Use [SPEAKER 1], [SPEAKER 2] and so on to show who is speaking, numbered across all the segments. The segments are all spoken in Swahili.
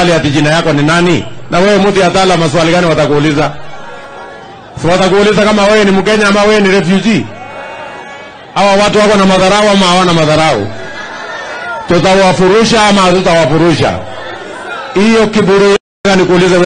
[SPEAKER 1] maswali ati jina yako ni nani? Na wewe mtu atala maswali gani watakuuliza? Si watakuuliza kama wewe ni Mkenya ama wewe ni refugee? Hawa watu wako na madharau ama hawana madharau? Tutawafurusha ama hatutawafurusha? Hiyo kiburi nikuulize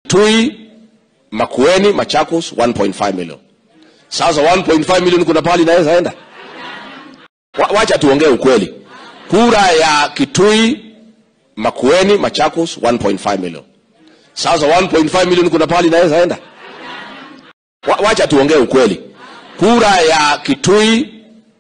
[SPEAKER 2] Kitui, Makueni, Machakos 1.5 million. Sasa 1.5 million kuna pahali inaweza enda? Wa, wacha tuongee ukweli. Kura ya Kitui, Makueni, Machakos 1.5 million. Sasa 1.5 million kuna pahali inaweza enda? Wa, wacha tuongee ukweli. Kura ya Kitui,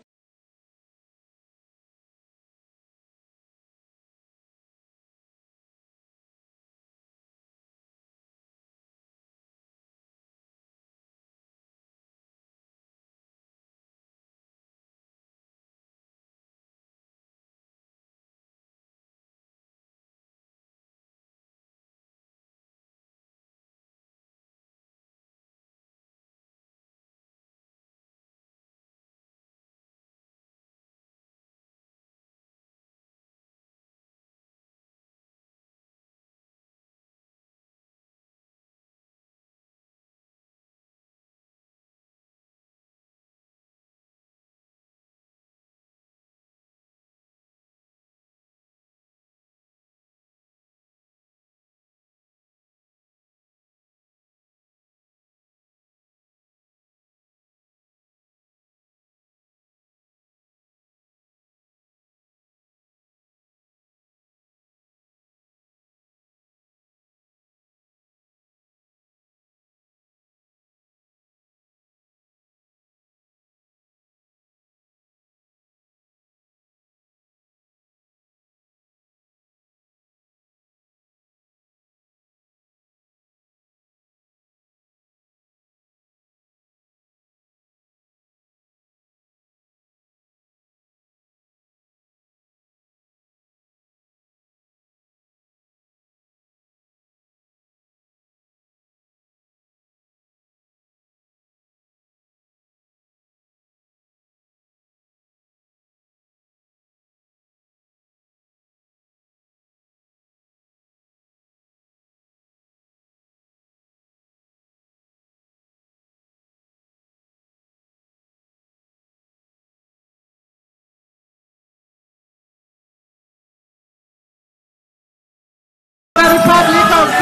[SPEAKER 3] Republic of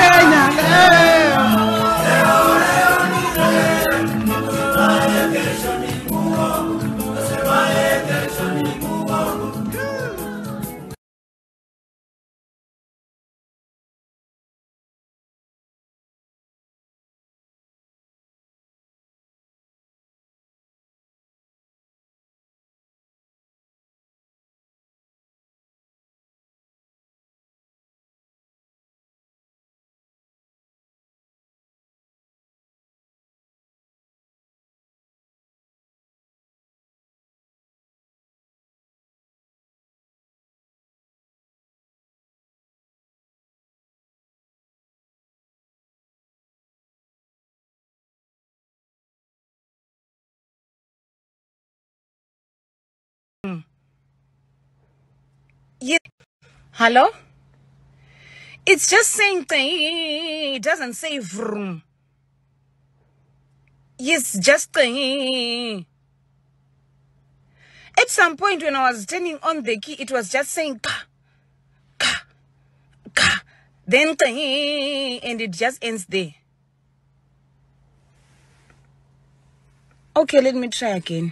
[SPEAKER 3] Kenya.
[SPEAKER 4] Yeah. Hello? It's just saying thing. It doesn't say vroom. Yes, just thing. At some point when I was turning on the key, it was just saying ka, ka, ka. Then thing, and it just ends there. Okay, let me try again.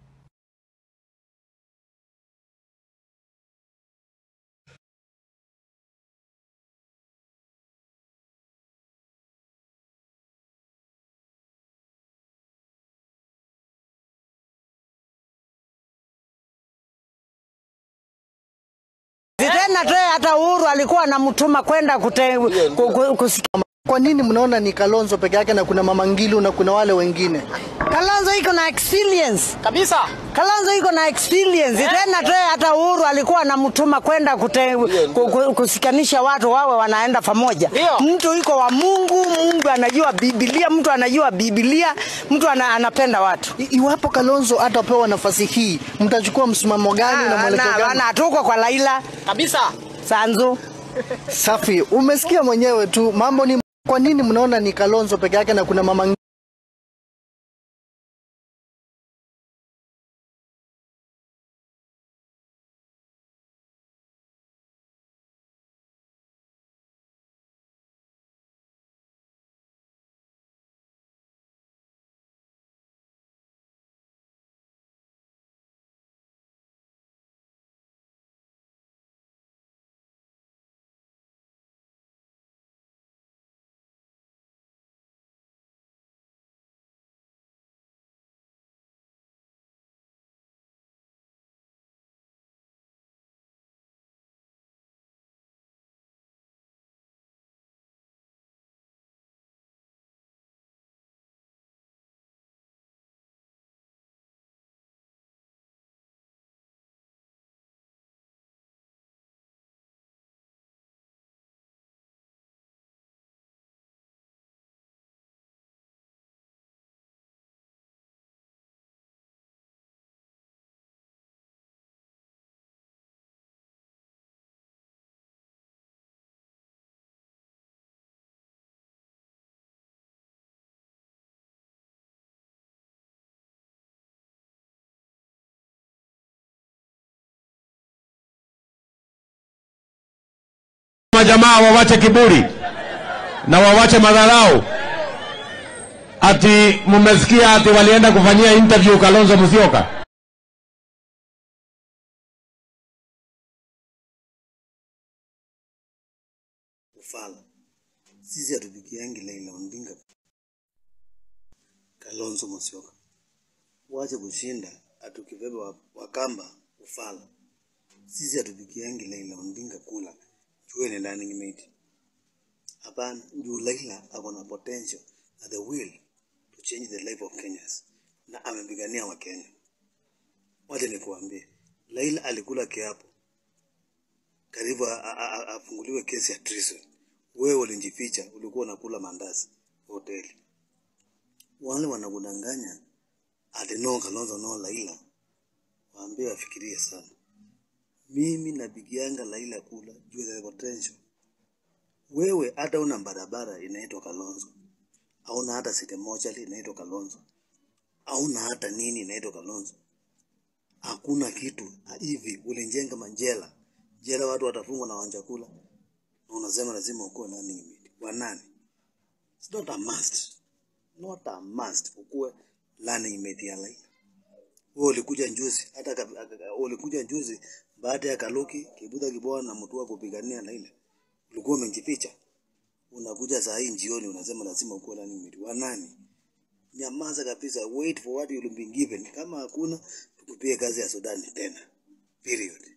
[SPEAKER 5] Tena toe hata Uhuru alikuwa anamtuma kwenda kute, ku, ku, kusikia.
[SPEAKER 6] Kwa nini mnaona ni Kalonzo peke yake na kuna Mama Ngilu na kuna wale wengine?
[SPEAKER 5] Kalonzo iko na experience.
[SPEAKER 7] kabisa.
[SPEAKER 5] Kalonzo iko na experience. Tena toe hata Uhuru alikuwa anamtuma kwenda kute, ku, ku, kusikanisha watu wawe wanaenda pamoja.
[SPEAKER 7] Ndio.
[SPEAKER 5] Mtu iko wa Mungu, Mungu anajua Biblia, mtu anajua Biblia, mtu ana, anapenda watu.
[SPEAKER 6] I- Iwapo Kalonzo atapewa nafasi hii, mtachukua msimamo gani na mwelekeo
[SPEAKER 5] na,
[SPEAKER 6] gani?
[SPEAKER 5] na tuko kwa Laila
[SPEAKER 7] Kabisa.
[SPEAKER 5] Sanzu.
[SPEAKER 6] Safi, umesikia mwenyewe tu, mambo ni kwa nini mnaona ni Kalonzo peke yake na kuna Mama Ngilu
[SPEAKER 1] majamaa wawache kiburi na wawache madharau. Ati mmesikia ati walienda kufanyia interview Kalonzo Musyoka.
[SPEAKER 7] ufala. Sisi hatupigiangi Raila Odinga, Kalonzo Musyoka. Wache kushinda atukibeba wa- Wakamba ufala. Sisi hatupigiangi Raila Odinga kula juu ni running mate. Hapana, juu Raila ako na potential na the will to change the life of Kenyans na amepigania Wakenya. Wacha nikuambie, Raila alikula kiapo karibu a- a- a- afunguliwe kesi ya treason. Wewe ulijificha, ulikuwa unakula mandazi hoteli. Wale wanakudanganya ati no Kalonzo no Raila, waambie wafikirie sana. Mimi napigianga Raila kula juu ya the potential. Wewe hata una barabara inaitwa Kalonzo, hauna hata site moja inaitwa Kalonzo, hauna hata nini inaitwa Kalonzo hakuna kitu hivi. Ulijenga majela jela, watu watafungwa na wanjakula, na unasema lazima ukuwe nani limit wa nani? It's not a must, not a must ukuwe learning mate ya Raila. Wewe ulikuja njuzi, hata ka- ka- ka- ulikuja njuzi baada ya Kaluki Kibuta Kiboa na Mutua kupigania Raila, ulikuwa umejificha. Unakuja saa hii jioni unasema lazima ukuwe learning mate wa nani? Nyamaza kabisa, wait for what you'll be given. Kama hakuna tukupie kazi ya Sudan tena, period.